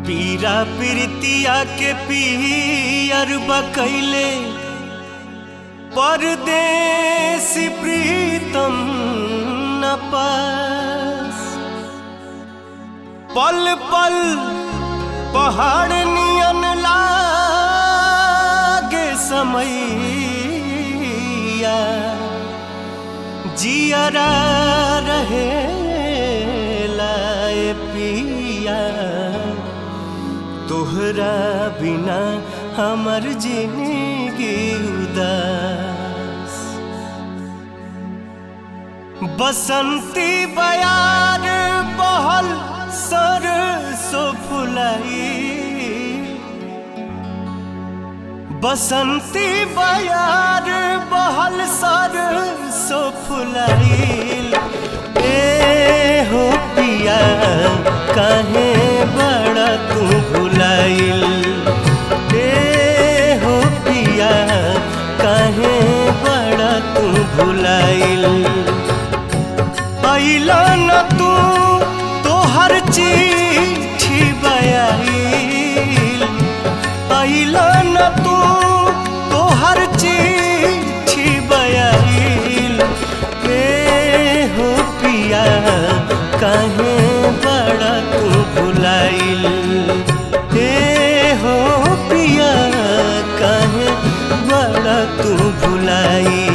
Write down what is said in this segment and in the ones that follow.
पीरा प्रीतिया के पियर बकैले परदेसी प्रीतम न पास पल पल पहाड़ नियन लागे समैया जियरा रहे लाए पिया तोहरा बिना हमर जिंदगी उदास बसंती बयार बहल सरसो फुलाई बसंती बयार बहल सरसो फुलाइल ए हो पिया काहे बड़ा तू भुलाइल ए हो पिया काहे बड़ा तू भुलाइल अइला न तू तोहर चिट्ठी बयाइल अइला न तू तोहर चिट्ठी बयाइल ए हो पिया काहे बड़ा तू भुलाइल ए हो पिया काहे बड़ा तू भुलाइल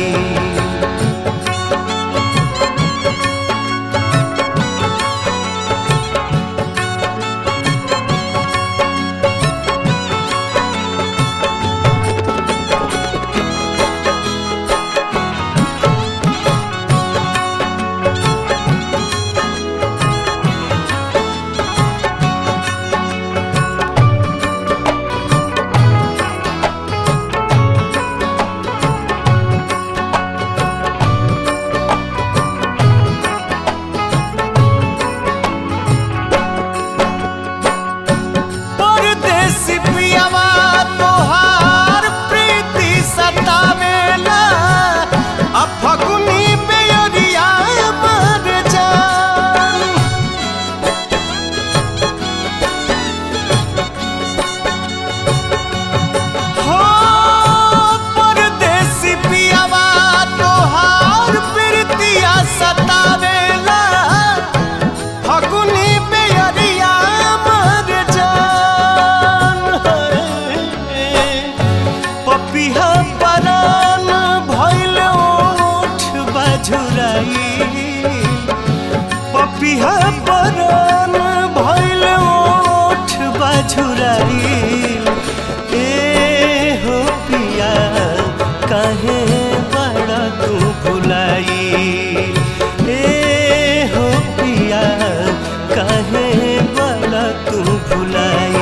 परदेसी पियावा तोहार प्रीति सतावेला आ फगुनी बेअरिया मर जान हो परदेसी पियावा तोहार प्रीतिया सतावेला फगुनी बेअरिया मर जान पपिहा परान भइल ओठ बजुराई पपिहा परान भइल ओठ बजुराई ए हो पिया काहे बड़ा तू भुलाई ए हो पिया काहे बड़ा तू भुलाई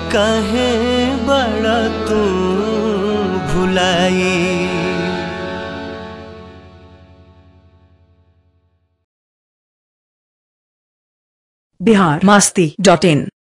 काहे बड़ा तू भुलाई बिहार मास्ती डॉट इन